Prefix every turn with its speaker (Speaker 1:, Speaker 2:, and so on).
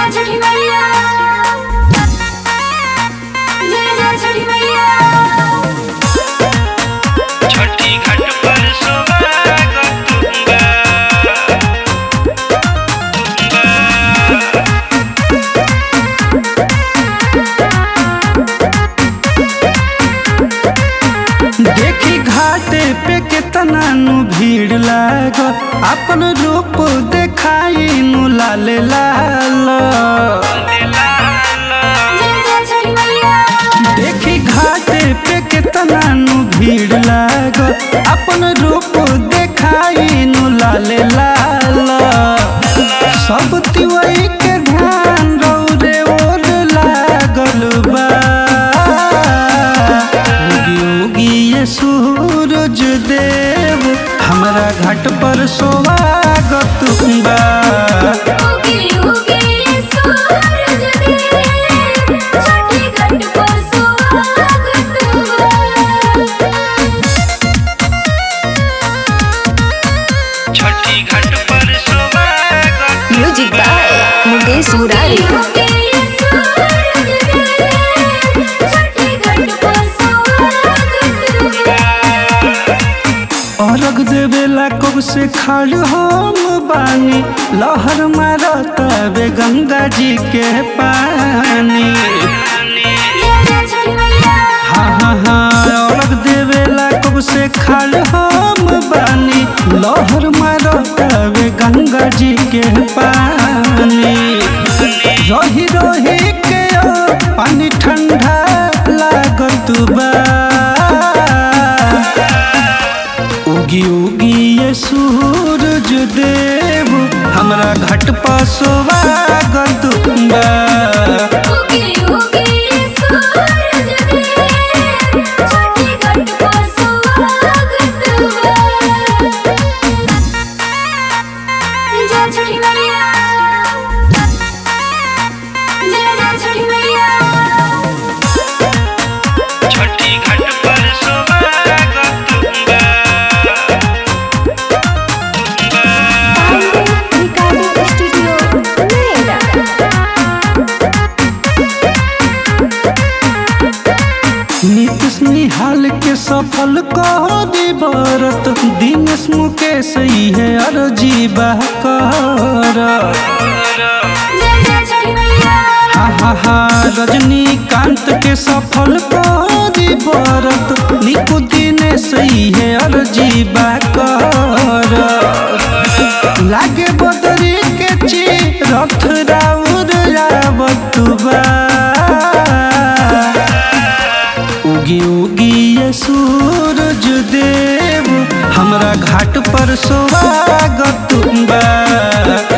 Speaker 1: जय छठी मैया जय जय छठी मैया
Speaker 2: छठी घाट पर स्वागत तुंगा
Speaker 3: देखी घाटे पे केतना नु भीड़ लागल अपन रूप देखाई नु लाल लाल
Speaker 1: जय जय छठी मैया
Speaker 3: देखी घाटे पे केतना नु भीड़ लागल अपन रूप देखाई नु लाल लाल सब तिवई के ध्यान रौरे ओर लागल बा उगी उगी ये सूरज देव हमरा घाट पर स्वागत बा
Speaker 1: उगी उगी सूरज देव छठी घाट पर स्वागत
Speaker 2: छठी घाट पर स्वागत
Speaker 4: म्यूजिक बाय मुकेश मुरारी
Speaker 1: उगी सूरज देव छठी घाट पर स्वागत
Speaker 3: अर्घ देवेला कब से खाड़ हम बानी लहर मारतावे गंगा जी के पानी
Speaker 1: जय जय छठी मैया
Speaker 3: हाँ हाँ हाँ अर्घ देवेला कब से खाड़ हम बानी लहर मारतावे गंगा जी के पानी रही रही के ओ पानी ठंडा लागत बा उगी उगी ये सूरज देव हमरा घाट पर स्वागत बा
Speaker 1: उगी उगी सूरज देव छठी घाट पर स्वागत जय छठी मैया जय जय छठी मैया
Speaker 2: छठी घाट पर स्वागत तुंगा
Speaker 4: रिकॉर्डिंग स्टूडियो नोएडा
Speaker 3: नीतीश निहाल के सफल करी बरत दिनेश मुकेश है अर्जी कर
Speaker 1: जय जय छठी मैया
Speaker 3: हा हा हा रजनीकांत के सफल करी बरत निकु दिनेश है अर्जी कर लागे बदरी के ची रथ राउर आवत बा उगी उगी ये सूरज देव हमरा घाट पर स्वागत बा